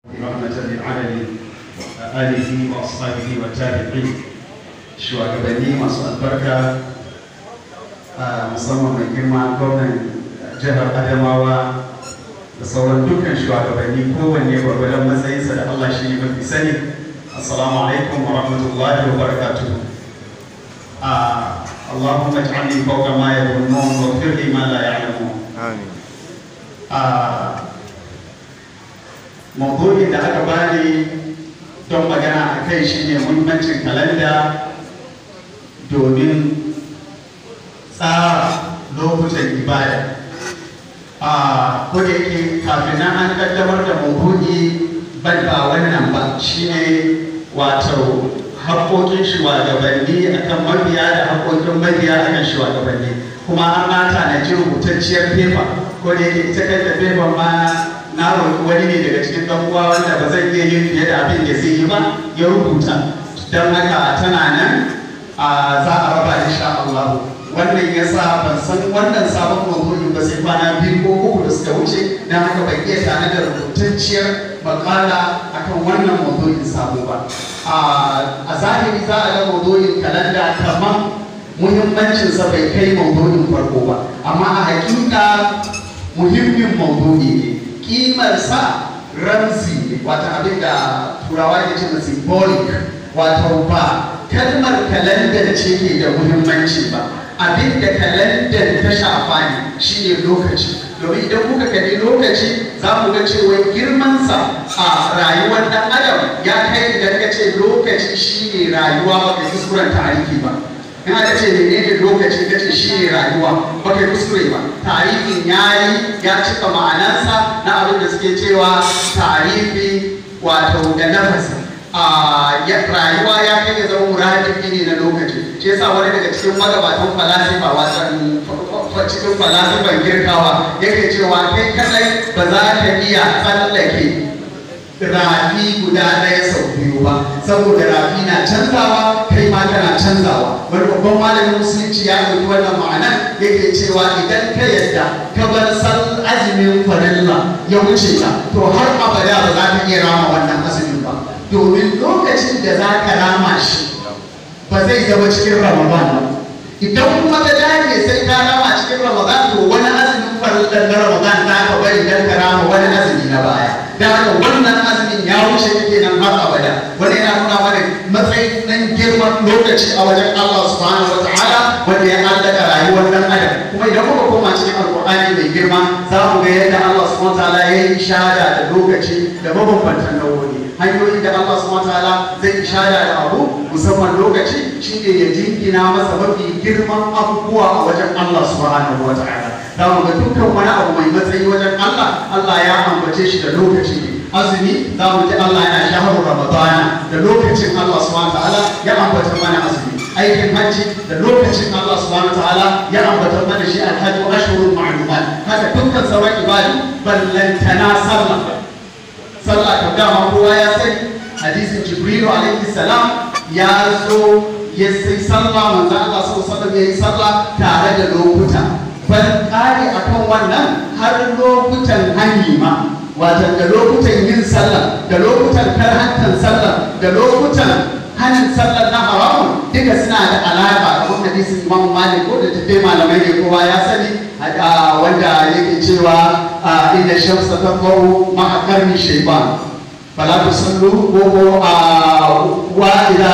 رحمة للعالمين آله وأصحابه والتابعين shugabanni masu albarka a musamman mai girma gwamnan jihar adamawa da sauran dukkan shugabanni kowanne gwargwadon matsayinsa da allah shi ne mafi sani assalamu alaikum wa rahmatullahi wa barakatuhu اللهم اجعلني فوق ما يظنون واغفر لي ما لا يعلمون Amin. maudu'in da aka bani don magana a kai shine muhimmancin kalanda domin tsara lokutan ibada a kuda yake kafin nan an kaddamar da maudu'i ban ba wannan ba shine wato haƙoƙin shugabanni akan mabiya da haƙoƙin mabiya akan shugabanni kuma an mata na ji rubutacciyar fefa ko da yake ita kanta fefa ma na roƙi wani ne daga cikin ɗan uwa wanda ba zai iya yin fiye da abin da zai yi ba ya rubuta don haka tana nan a za a raba insha Allah wannan ya sa ban san wannan sabon maudu'in ba sai kwana biyu ko uku da suka wuce don haka ban iya tare da rubutacciyar makala akan wannan maudu'in sabo ba a zahiri za a ga maudu'in kalanda kamar muhimmancinsa bai kai maudu'in farko ba amma a hakika muhimmin maudu'i ne kimarsa ramzi ne wata abin da turawa ke ce symbolic wato ba kalmar kalandar ce ke da muhimmanci ba abin da kalandar ta shafa ne shi ne lokaci domin idan kuka kalli lokaci za mu ga cewa girmansa a rayuwar ɗan adam ya kai idan ka ce lokaci shi ne rayuwa ba ka kuskuren tarihi ba in aka ce menene lokaci ka ce shi ne rayuwa ba ka kuskure ba tarihin ya yi ya cika ma'anarsa na abin da suke cewa tarihi wato da nafasi a rayuwa ya kai ya zama muradifi ne na lokaci shi yasa wani daga cikin magabatan falasifa wasan cikin falasifan girkawa yake cewa kai kadai ba za ka iya tsallake rafi guda ɗaya sau biyu ba saboda rafi na canzawa kai ma kana canzawa wani babban malamin musulunci ya ɗauki wannan ma'ana yake cewa idan ka yadda ka bar san azumin farilla ya wuce ka to har abada ba za ka iya rama wannan azumin ba domin lokacin da za ka rama shi ba zai zama cikin ramadan ba idan kuma ka dage sai ka rama cikin ramadan to wani azumin farillar na ramadan za ka bari dan ka rama wani azumi na baya da haka wannan azumin ya wuce yake nan har abada wani yana nuna mana matsayin nan girman lokaci a wajen Allah subhanahu wa ta'ala wanda ya allaka rayuwar dan adam kuma idan muka koma cikin alqur'ani mai girma za mu ga yadda Allah subhanahu wa ta'ala ya yi ishara da lokaci da mabambantan nau'o'i hanyoyin da Allah subhanahu wa ta'ala zai ishara da abu musamman lokaci shine ya jingina masa mafi girman abubuwa a wajen Allah subhanahu wa ta'ala za mu ga dukkan wani abu mai matsayi wajen Allah Allah ya ambace shi da lokaci ne azumi za mu ji Allah yana shahar ramadana da lokacin Allah subhanahu ta'ala ya ambata mana azumi aikin hajji da lokacin Allah subhanahu ta'ala ya ambata mana shi alhajju ashhurul ma'lumat haka dukkan sauran ibadu ballantana sallah sallah kan dama kowa ya sani hadisin jibrilu alaihi salam ya zo ya sai sallah manzo Allah sallallahu alaihi wasallam ya yi sallah tare da lokuta bal kare akan wannan har lokutan hani ma wato da lokutan yin sallah da lokutan karhantan sallah da lokutan hanin sallah na haramun duka suna da alaka kamar hadisin Imam Malik ko da tafi malamai ne kowa ya sani wanda yake cewa inda shamsa tatlu ma'a karni shaytan fala tusallu ko ko wa idza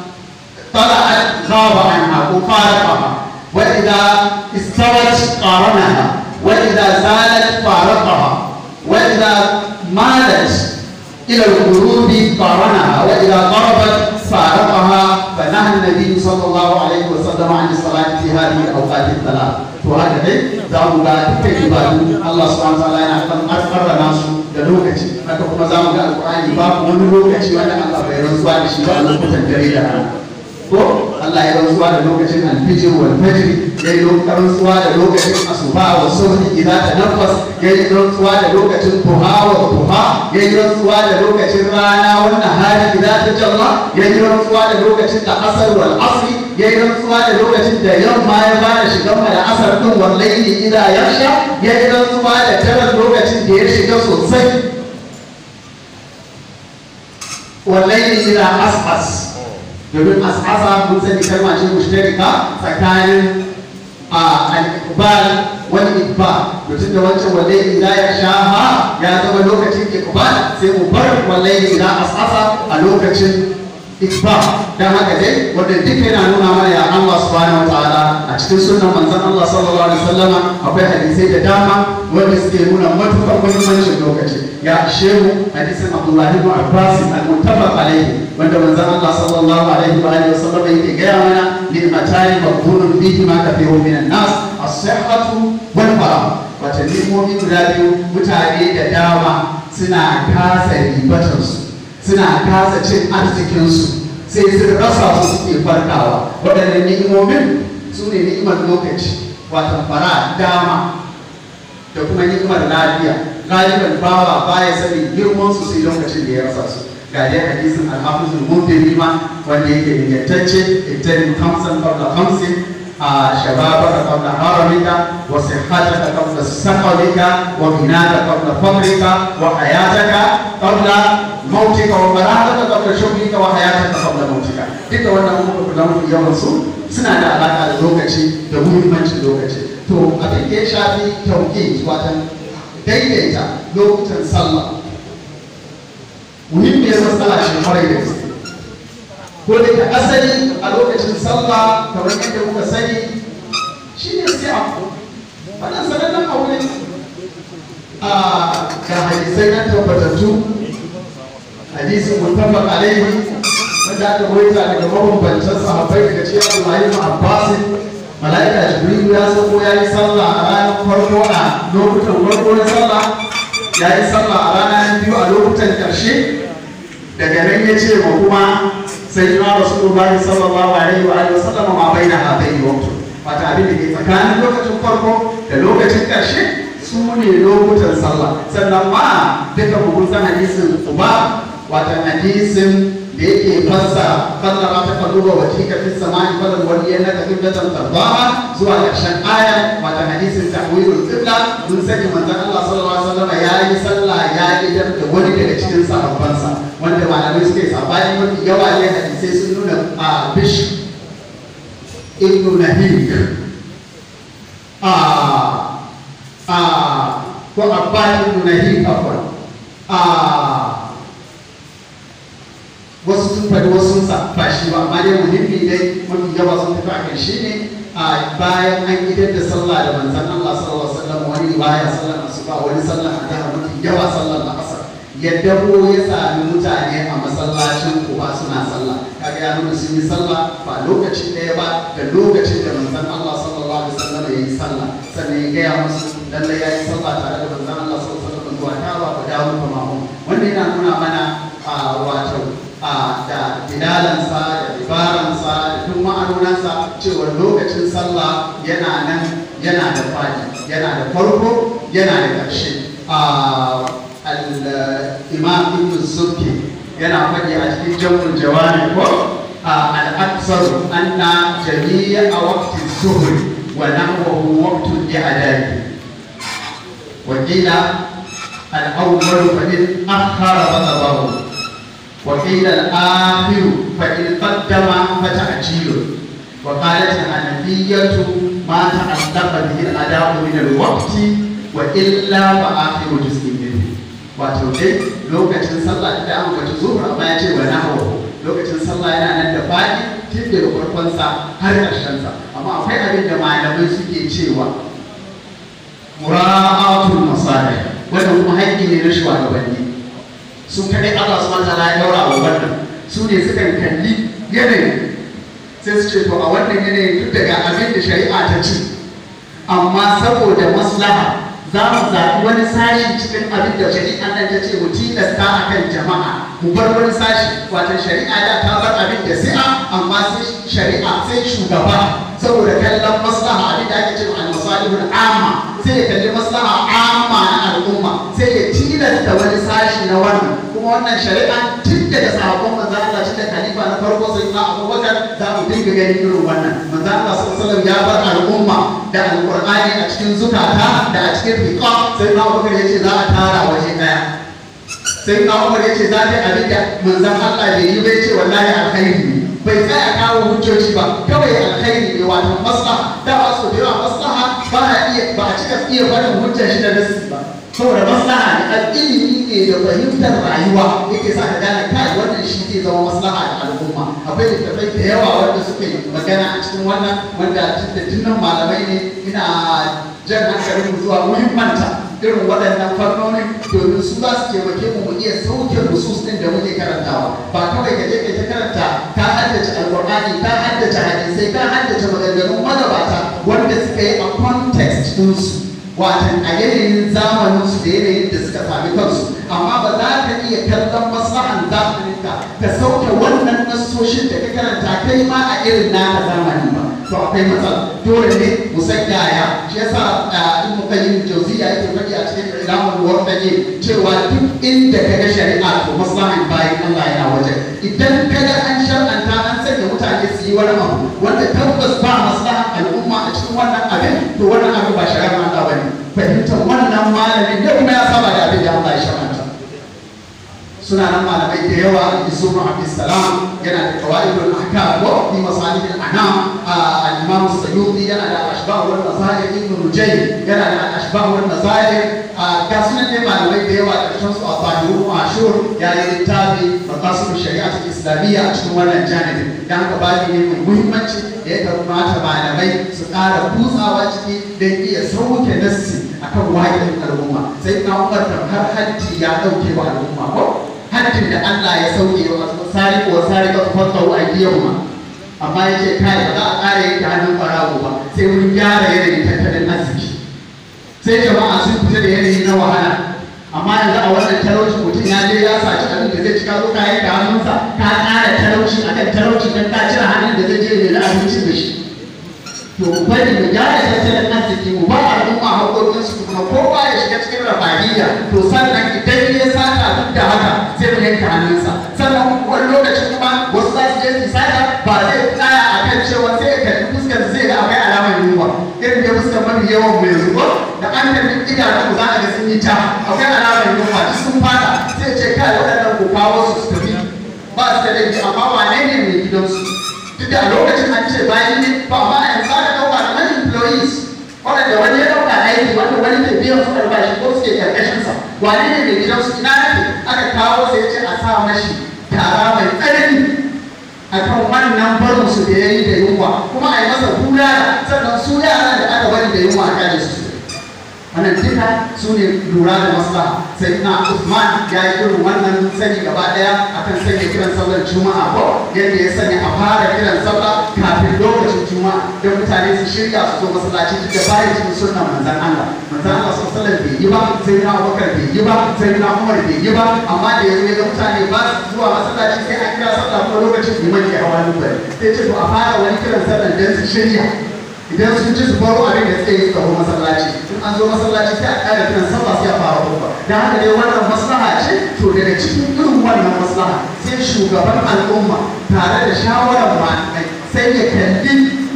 طلعت غاب عنها وفارقها وإذا استوت قارنها وإذا زالت فارقها وإذا مالت إلى الغروب قارنها وإذا غربت فارقها فنهى النبي صلى الله عليه وسلم عن الصلاة في هذه الأوقات الثلاث وهذا zamu ga dukkan ibadu Allah subhanahu wa ta'ala yana kan asfarra nasu da lokaci haka kuma zamu ga alqur'ani babu wani lokaci wanda Allah bai rantsuwa da shi ba a lokutan dare da rana ko Allah ya rantsuwa da lokacin alfijir wal fajr ya yi rantsuwa da lokacin asuba wa subhi idza tanaffas ya yi rantsuwa da lokacin duha wa duha ya yi rantsuwa da lokacin rana wa nahari idza tajalla ya yi rantsuwa da lokacin da asar wal asri ya yi rantsuwa da lokacin da yamma ya fara shigan da asar din wal layli idza yakhsha ya yi rantsuwa da tarar lokacin da ya shiga sosai wallahi ila as'as domin as'asa mun sani kalma ce mushtarika tsakanin al-iqbal wal idbar mutum da wancan wallahi ila ya shaha ya zama lokacin iqbal sai mu bar wallahi ila as'asa a lokacin ikba dan haka dai wanda duk yana nuna mana ya Allah subhanahu wataala a cikin sunnan manzon Allah sallallahu alaihi wasallama akwai hadisai da dama wanda suke nuna matukar muhimmancin lokaci ya shehu hadisin Abdullah ibn Abbas al-muttafaq alaihi wanda manzon Allah sallallahu alaihi wa alihi wasallam yake gaya mana ni'matani maqbulun bihi ma kathiru minan nas as-sihhatu wal farah wata ni'imomi guda biyu mutane da dama suna kasa ribatarsu suna kasa cin arzikinsu sai sun rasa su suke farkawa waɗannan ni'imomin su ne ni'imar lokaci wata fara dama da kuma ni'imar lafiya galiban bawa baya sanin girman su sai lokacin da ya rasa su ga dai hadisin alhafizul mundiri ma wanda yake ingantacce ittarin kamsan qabla kamsin شبابك قبل هرمك وصحتك قبل سقمك وغناك قبل فقرك وحياتك قبل موتك وفراغك قبل شغلك وحياتك قبل موتك duka wannan muka kula mafi yawan su suna da alaƙa da lokaci da muhimmancin lokaci to abin da ya shafi tauke watan daidaita lokutan sallah muhimmiyar matsala ce kwarai da gaske ko da ke asali a lokacin sallah kamar yadda muka sani shi ne sai a wannan sanannen abu ne a ga hadisai na tabbatattu hadisin mutafaq alaihi wanda aka rawaita daga mabambantan sahabbai daga cikin Abdullahi ibn Abbas malaika Jibril ya sauko ya yi sallah a ranar farko a lokutan farko na sallah ya yi sallah a ranar biyu a lokutan ƙarshe daga nan ya ce ma kuma sai na rasulullahi sallallahu alaihi wa alihi wasallam ma baina hadai waqtu wata abin da ke tsakanin lokacin farko da lokacin ƙarshe su ne lokutan sallah sannan ma duka mu san hadisin uba wata hadisin da yake fassa kallara ta kalluba wa tika fi samai falan wani yana ka kiblatan tarbaha zuwa ƙarshen aya wata hadisin tahwilul qibla mun sani manzon Allah sallallahu alaihi wasallam ya yi sallah ya idar da wani daga cikin sahabbansa wanda malamai suke sabani mafi yawa ne hadisai sun nuna a bish ibnu nahik a a ko abba ibnu nahik afwan a wasu sun faɗi wasu sun ba shi ba amma dai muhimmi dai mafi yawa sun tafi akan shi ne a bayan an idar da sallah da manzon Allah sallallahu alaihi wasallam wani baya sallar asuba wani sallar azhar mafi yawa sallar asar ya dabo ya sami mutane a masallacin kuba suna sallah kaga ya nuna sun yi sallah ba lokaci ɗaya ba da lokacin da manzon Allah sallallahu alaihi wasallam ya yi sallah sannan ya gaya musu lalle ya yi sallah tare da manzon Allah sallallahu alaihi wasallam zuwa ta ba dawo kuma mu wanda yana nuna mana a wato a da bilalansa da dibaransa da duk ma'anonansa cewa lokacin sallah yana nan yana da fadi yana da farko yana da ƙarshe al-imam ibn subki yana faɗi a cikin jamul jawami ko al-aksar anna jami'a waqti zuhr wa nahwahu waqtu al-i'dad wa qila al-awwal fa in akhara fatabahu وقيل الآخر فإن قدم فتعجيل وقالت الحنفية ما تعلق به الأداء من الوقت وإلا فآخر جزء منه wato dai lokacin sallah da an bace zuhur amma ya ce wa nahawu lokacin sallah yana nan da fadi tun daga farkonsa har ƙarshensa amma akwai abin da malamai suke cewa mura'atul masalih wannan kuma haƙƙi ne na shugabanni su kaɗai Allah su mata ya daura wa wannan su ne sukan kalli yanayi sai su ce to a wannan yanayin duk daga abin da shari'a ta ce amma saboda maslaha za mu zaɓi wani sashi cikin abin da shari'a nan ta ce mu tilasta a kan jama'a mu bar wani sashi wato shari'a da ta bar abin da si'a amma sai shari'a sai shugaba saboda kallon maslaha abin da ake ce al-masalihul amma sai ya kalli maslaha amma na al'umma sai ya tilasta wani sashi na wannan kuma wannan shari'a tun daga sahabban manzo Allah shi da khalifa na farko sai na Abubakar za mu dinga ganin irin wannan manzo Allah sallallahu ya bar al'umma da alqur'ani a cikin zukata da a cikin riqa sai na Abubakar ya ce za a tara waje daya sai na umar ya ce za ta abin da manzan Allah bai yi bai ce wallahi alkhairi ne bai tsaya kawo hujjoji ba kawai alkhairi ne wato maslaha da ba su da yawa maslaha ba a iya ba a cika iya barin hujjar shi da nasi ba saboda maslaha ne ilimi ne da fahimtar rayuwa yake sa ka gane kai wannan shi zai zama maslaha da al'umma akwai littattafai da yawa wanda suka yi magana a cikin wannan wanda tunnan malamai ne ina jan hankalin mu zuwa muhimmanta irin waɗannan fannonin domin su za su taimake mu mu iya sauke nusus ɗin da muke karantawa ba kawai ka je ka ta karanta ka haddace alƙur'ani ka haddace hadisai ka haddace maganganun magabata wanda suka yi a context ɗinsu watan a yanayin zamaninsu da yanayin da suka sami kansu amma ba za ka iya kallon maslahan zamaninka ka sauke wannan nassoshin da ka karanta kai ma a irin naka zamani ba to akwai matsala dole ne mu san yaya shi yasa in mu kai jauziya yake faɗi a cikin ilamul wardaje cewa duk inda ka ga shari'a to maslahan bayan Allah yana waje idan ka ga an shar'anta an sanya mutane su yi wani abu wanda tabbas ba maslahan al'umma a cikin wannan abin to wannan abu ba shari'ar Allah bane fahimtar wannan malamin da kuma ya saba da abin da Allah ya shar'anta suna nan malamai da yawa Yusuf Abdulsalam yana da qawaidul ahkam wa fi masalih al-anam al-Imam Sayyidi yana da ashbah wal masail Ibn Rujay yana da ashbah wal masail ga sunan dai malamai da yawa da cikin su Asahiru Ashur ya yi littafi maqasid shari'at islamiyya a cikin wannan janibin dan haka babi ne mai muhimmanci da ya kamata malamai su ƙara kutsawa ciki don iya sauke nassi akan waƙin al'umma sai na umar har hajji ya ɗauke wa al'umma ko haddin da Allah ya sauke wa sari ko sari ka fata wa ma amma ya ce kai ba za a ƙara yanke hannun ɓarawo ba sai mun gyara yanayin tattalin arziki sai jama'a sun fita da yanayi na wahala amma yanzu a wannan talauci mutum ya je ya saci abin da zai cika zo ka yanke hannunsa ka ƙara talauci akan talauci don ka cire hannun da zai je mai da abinci da shi to mu bari mu gyara tattalin arziki mu ba al'umma haƙoƙinsu kuma kowa ya shiga cikin rafahiyya to sannan idan ya sata duk da haka sai mu yanke hannunsa sannan wani lokaci kuma wasu za su je su sata ba zai tsaya a kan cewa sai ya kalli fuskar zai ga akwai alamar yunwa irin da fuskar mafi yawan mu yanzu ko da an kalli idanun za a ga sun yi ta akwai alamar yunwa duk sun fata sai ce kai waɗannan ko kawo su su tafi ba su da laifi amma wane ne mai gidansu duk da a lokacin an ce bayan ne ba amma yanzu aka ɗauka da many employees waɗanda wani ya ɗauka aiki wanda wani ke biyan su albashi ko suke ƙarƙashin sa wane ne mai gidan su ina ne aka kawo sai ce a sa mashi tara mai tsanani akan wannan barin su da ya yi da yunwa kuma a yi masa bulala sannan su yaran da aka bari da yunwa a kaje su wannan duka su ne lura da maslaha sai na Usman ya yi irin wannan sani gaba daya akan sanya kiran sallar juma'a ko yadda ya sanya a fara kiran sallah kafin lokacin juma'a da mutane su shirya su zo masallaci duk da bayan cikin sunnan manzon Allah manzon Allah sallallahu alaihi bai yi ba sai na Abubakar bai yi ba sai na Umar bai yi ba amma da yanzu ya ga mutane ba su zuwa masallaci sai an kira sallah kuma lokacin liman ya hawa nufari sai ce to a fara wani kiran sallar don su shirya idan sun ci su baro abin da suke yi su tafi masallaci in an zo masallaci sai a ƙara kiran sallah sai a fara hukuma da haka dai wannan maslaha ce to daga cikin irin wannan maslaha sai shugaban al'umma tare da shawarar malamai sai ya kalli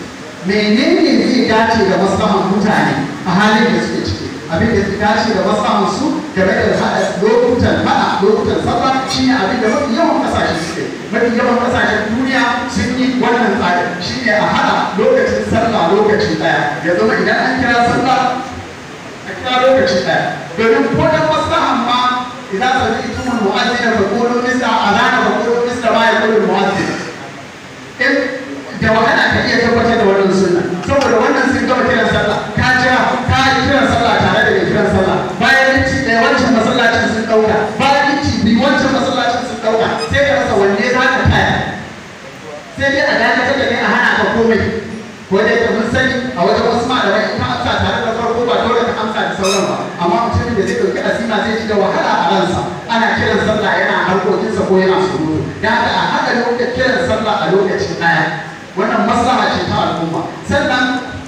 menene zai dace da maslahan mutane a halin da suke ciki abin da suka dace da maslahan su game da haɗa lokutan haɗa lokutan sallah shine abin da mafi yawan ƙasashe suke mafi yawan ƙasashen duniya sun yi wannan tsari shine a haɗa lokacin sallah lokaci ɗaya ya zama idan an kira sallah a kira lokaci ɗaya domin ko da maslahan ma idan sami itumin mu'azzina fa qulu misla azana fa qulu misla ma yaqulu mu'azzin in da wahala ka iya tabbatar da wannan sunna saboda wannan sun gama kiran sallah ka jira ka yi kiran sallah tare da mai kiran sallah bayan minti ɗaya wancan masallacin sun ɗauka bayan minti biyu wancan masallacin sun ɗauka sai ka rasa wanne za ka taya sai dai a dakatar da ne a hana ka komai ko dai ka mun sani a wajen wasu malamai in ka amsa tare da farko ba dole ka amsa da sauran ba amma mutumin da zai ɗauki asima zai ji da wahala a ransa ana kiran sallah yana harkokinsa ko yana surutu da haka a haɗa lokacin kiran sallah a lokacin ɗaya wannan maslaha ce ta al'umma sannan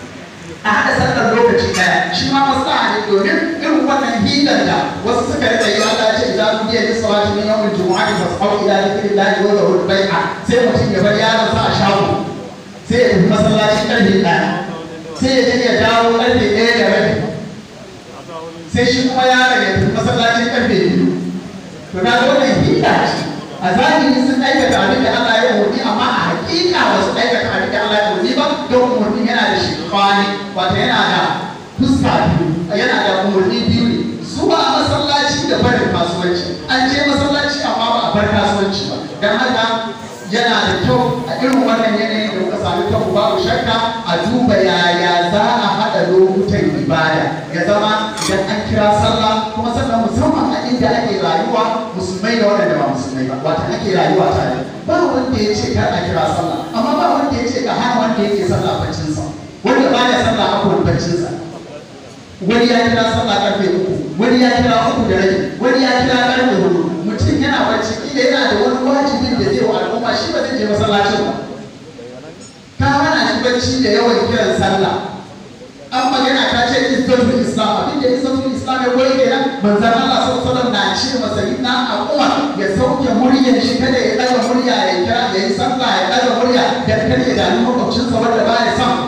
a haɗa sallar lokaci ɗaya shi ma maslaha ne domin irin wannan hidan da wasu suka rika yi Allah ya ce idan kun biya bisa wata min yawmin jumu'ati fasau ila dhikrillahi wa dharul bai'a sai mutum ya bar yaron sa a shago sai ya tafi masallaci karfe ɗaya sai ya je ya dawo karfe ɗaya da rabi sai shi kuma yaron ya tafi masallaci karfe biyu to na ga wannan hila ce a zahiri sun aikata abin da Allah ya umarni amma a hakika ba su aikata abin da Allah ya umarni ba don umarni yana da shi kwani wata yana da fuska biyu yana da umarni biyu ne zuwa masallaci da barin kasuwanci an je masallaci amma ba a bar kasuwanci ba don haka yana da kyau a irin wannan yanayin da muka sami kanmu babu shakka a duba yaya za a haɗa lokutan ibada ya zama idan an kira sallah kuma sannan musamman a inda ake rayuwa musulmai da waɗanda ba musulmai ba wata ake rayuwa tare ba wanda ya ce kar a kira sallah amma ba wanda ya ce ka hana wanda yake sallah baccinsa wanda baya sallah a kowane baccinsa wani ya kira sallah karfe uku wani ya kira uku da rabi wani ya kira karfe hudu mutum yana bacci kila yana da wani wajibin da zai wa al'umma shi ba zai je masallacin ba ka hana shi bacci da yawan kiran sallah an magana ta ce izzatul islam abin da izzatul islam ya koyi kenan manzon Allah sallallahu alaihi wasallam na ce masa inna aquma ya sauke muryar shi kada ya daga murya ya kira ya yi sallah ya daga murya da kada ya dami makwabcinsa wanda ba ya son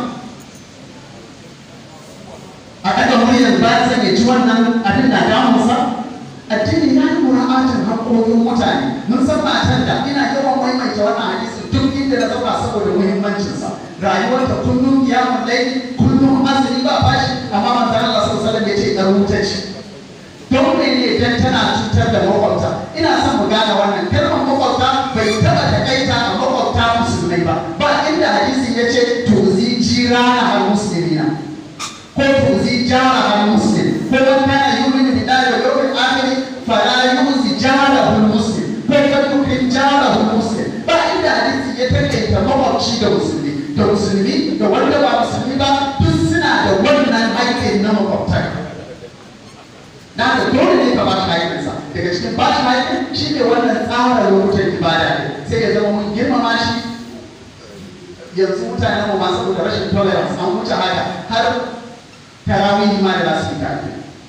a daga muryar ba ya ya ji wannan abin na damunsa addini ya yi mura'atin haƙoƙin mutane mun san matan da ina yawan maimaita wannan hadisi duk inda na zama saboda muhimmancinsa rayuwarta kullum kiyamun laili kullum azumi ba fashi amma manzon Allah sallallahu alaihi wasallam ya ce dan wuta ce don mene dan tana cutar da makwabta ina son mu gane wannan kalmar makwabta bai taba takaita a makwabta musulmai ba ba inda hadisi ya ce tuzi jirana al muslimina ko tuzi jara al muslim ko man kana yu'minu billahi wal yawmil akhir fala yuzi jara al muslim ko kan yukrim jara al muslim ba inda hadisi ya takaita makwabci da musulmi da musulmi da wanda ba musulmi ba duk suna da wannan aikin na makwabtaka da haka dole ne ka ba shi haƙƙinsa daga cikin ba shi haƙƙin shi ne wannan tsara lokutan ibada ne sai ya zama mun girmama shi yanzu mutanen mu masu da rashin tolerance an wuce haka har tarawih ma da za su yi tafi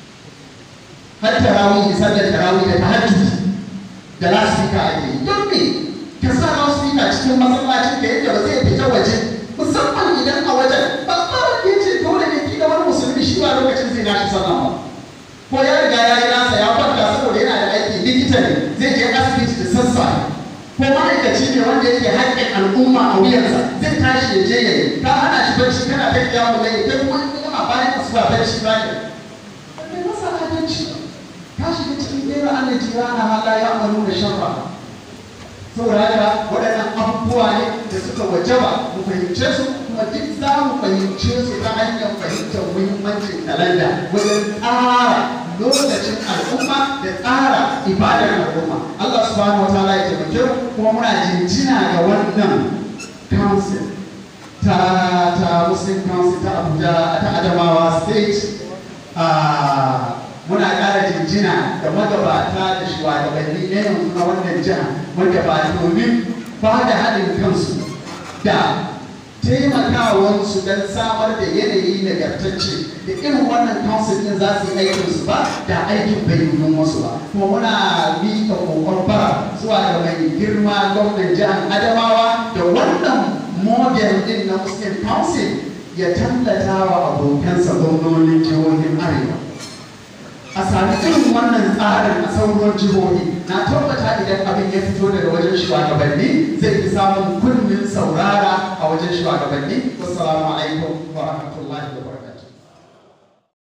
har tarawih sallar tarawih da tahajjud da za su yi ka ake yi don me ka sa loudspeaker cikin masallacin ka yadda ba zai fita waje musamman idan a wajen ba ba wanda ya ce dole ne ki da wani musulmi shi ba lokacin zai nashi sallah ba ko ya riga ya yi nasa ya kwanta saboda yana da aiki likita ne zai je asibiti da sassafe ko ma'aikaci ne wanda yake haƙƙin al'umma a wuyansa zai tashi ya je ya yi ka hana shi bacci kana ta kiya mu lai kai kuma kuma bayan asuba bacci ba ne bai masa adalci ka shiga cikin ɗera Allah jirana hala ya amaru da sharra saboda haka waɗannan abubuwa ne da suka wajaba mu fahimce su kuma duk za mu fahimce su ta hanyar fahimtar muhimmancin kalanda wajen tsara lokacin al'umma da tsara ibadar al'umma Allah subhanahu wa ta'ala ya taimake mu kuma muna jinjina ga wannan council ta ta Muslim Council ta Abuja ta Adamawa State muna ƙara jinjina da magabata da shugabanni na yanzu na wannan jiha wanda ba domin ba da haɗin kansu da taimakawansu don samar da yanayi nagartacce da irin wannan council din za su yi aikin su ba da aikin bai yi wasu ba kuma muna miƙa kokon bara zuwa ga mai girma gwamnan jihar adamawa da wannan model din na muslim council ya tallata wa abokansa gwamnonin jihohin arewa a sami irin wannan tsarin a sauran jihohi na tabbata idan abin ya fito daga wajen shugabanni zai fi samun kunnin saurara a wajen shugabanni wassalamu alaikum wa rahmatullahi